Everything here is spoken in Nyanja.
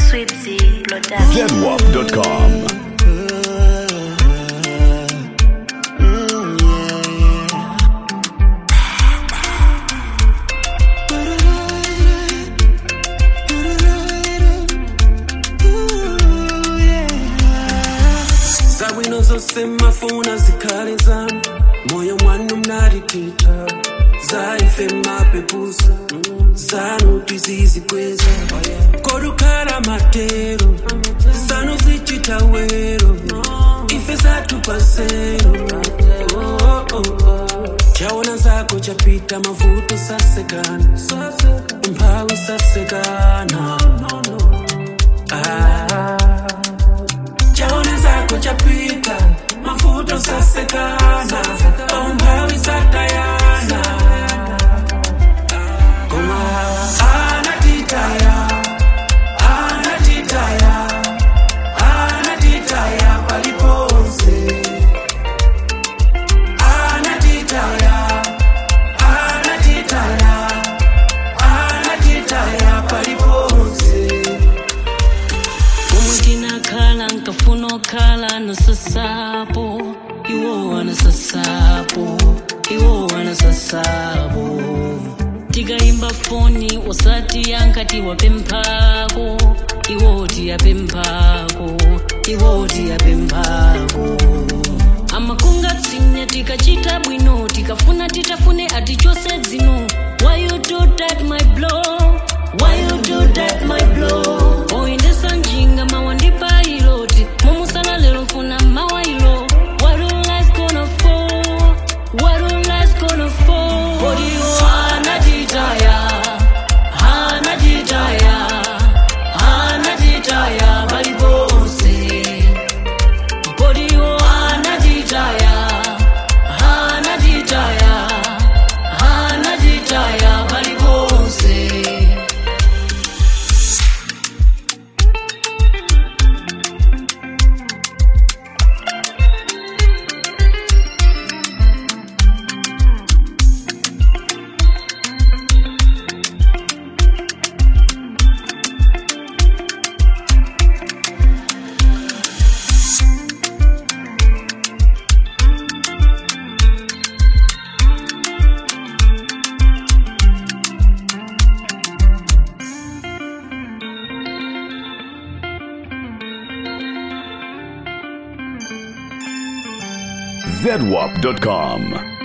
Sweetie Production. zedwap.com. zabwino zose mafuna zikhale zami moyo mwana umnalititha zaife mapepusa zanuti zizikweza kodukhala matero zanu zichita wero ife zatupasero chaona zako chapita mavuto sasekana umphawi sasekana ah. chaona zako chapita mafuto sasekana ombawi satayana koma anatitaya anatitaya anatitaya paliponse anatitaya anatitaya anatitaya paliponse Como tinakhala nkafuna okhala nosasapo iwo wanasasapo iwo wanasasapo tikayimba foni wasati yankati wapemphako iwo tiyapemphako iwo tiyapemphako amakungatsinya tikachita bwino tikafuna titafune atichose dzino why you do that my blow why you do that my blow oyendesa njinga mawandipa iloti momusala lero mfuna mawailo what all lies gonna fall what all lies gonna fall kodiyo anatitaya anatitaya anatitaya balibose kodiyo anatitaya anatitaya anatitaya balibose zedwap.com.